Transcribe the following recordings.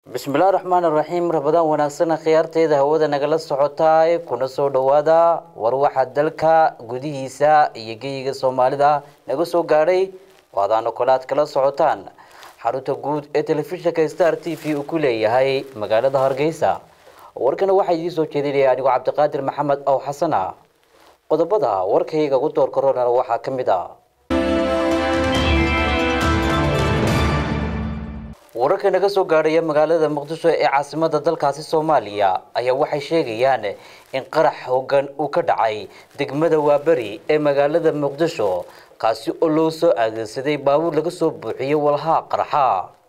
bismillahi raxmaan raxiim rabadaan wanaagsana khiyaarteeda hawada nagala socotaay kuna soo dhawaada war waxaa dalka gudihiisa iyo geyiga soomaalida naga soo gaadhay waadaana kole aad kala socotaan xarunta guud ee telefishinka star t v uu ku leeyahay magaalada hargeysa warkana waxaa idiin soo jeedinaya anigoo cabdiqaadir maxamed ow xasana qodobada warkayga ugu door korona waxaa ka mid ah wararka naga soo gaadhaya magaalada muqdisho ee caasimada dalkaasi soomaaliya ayaa waxay sheegayaan in qarax hoggan uu ka dhacay degmada waaberi ee magaalada muqdisho kaasi oo loo soo adeegsaday baabuur laga soo buuxiyey walhaa qaraxa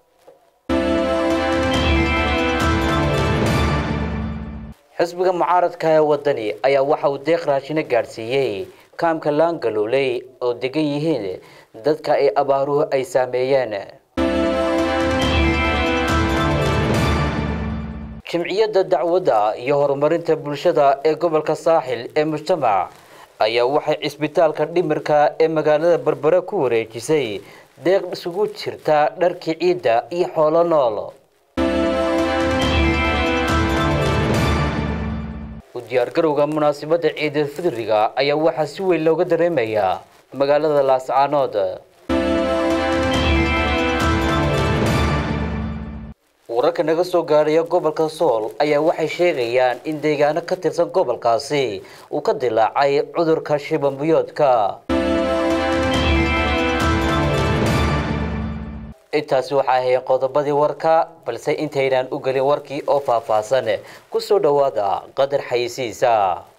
xisbiga mucaaradka ee wadani ayaa waxa uu deeq raashino gaadhsiiyey kaamka laangalooley oo degan yihiin dadka ay abaaruhu ay saameeyeen jimciyadda dacwadda iyo horumarinta bulshada ee gobolka saaxil ee mujtamac ayaa waxay cisbitaalka dhimirka ee magaalada berbere ku wareejisay deeq isugu jirta dharkii ciidda iyo xoolo nool u diyaargarowga munaasabadda ciidal fidriga ayaa waxaa si weyn looga dareemayaa magaalada laascaanood wararka naga soo gaadhaya gobolka sool ayaa waxay sheegayaan in deegaano ka tirsan gobolkaasi uu ka dilaacay cudurka shibambiyoodka intaasi waxaa ahayd qodobadii warka balse intaynaan u gelin warkii oo faahfaahsan ku soo dhowaada qadar xayisiisa